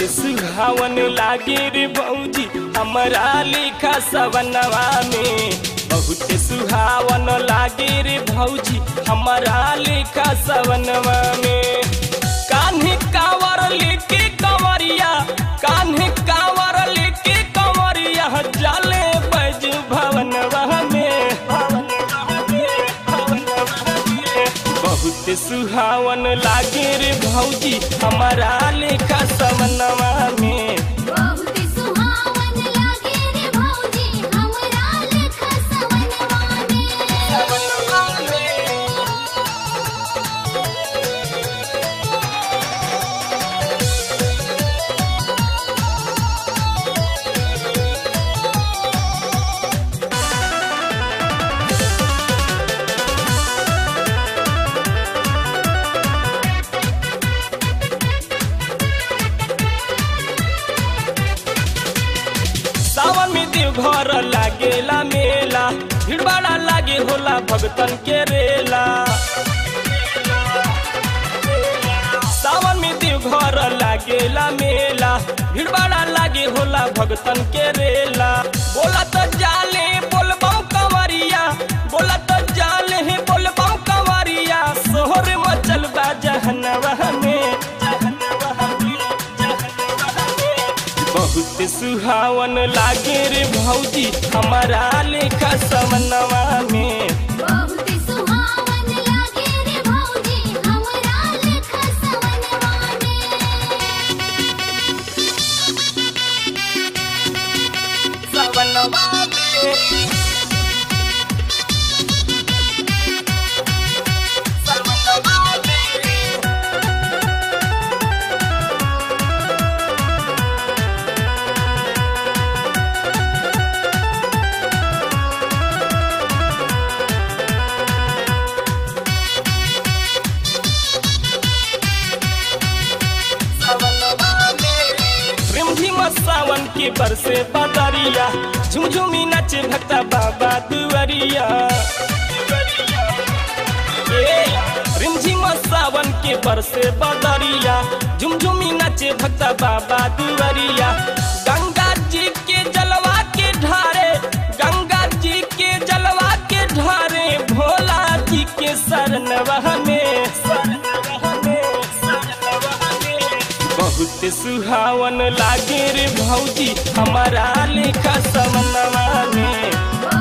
सुहावन लागे रे भौजी हमारा लिखा सवनवा में बहुत सुहावन लागे रे भौजी हमारा लिखा सवनवा में कान्हे कावर लेके कंवरिया कान्हे कावर लेके कंवरिया जाले बज भवनवा में बहुत सुहावन लागे रे भौजी हमारा लेखा सवनवा में बहुत सुहावन लागे रे भौजी हमरा लेखा सवनवा में सावन में देवघर लागेला मेला भीड़ बड़ा लागे होला भगतन के रेला सावन में देवघर लागेला मेला भीड़ बड़ा लागे होला भगतन के रेला बोला तो जाले बोलबम कंवरिया बोला तो जाले हे बोलबम कंवरिया सोहर मचल बा जहनवा में जहनवा में जहनवा में बहुत सुहावन लागे रे भौजी हमारा लेखा समनवा में बहुत सुहावन लागे रे भौजी हमरा लेखा सवनवा में सवनवा में सवनवा में रिमझिम सावन के बरसे बदरिया झुमझुमी नचे भक्ता बाबा दुआरिया ए, रिमझिम सावन के बरसे बदरिया झुमझुमी नचे भक्ता बाबा दुआरिया गंगा जी के जलवा के ढारे गंगा जी के जलवा के ढारे भोला जी के शरणवा में शरणवा में शरणवा में बहुत सुहावन लागे रे भौजी हमारा लेखा समनवा में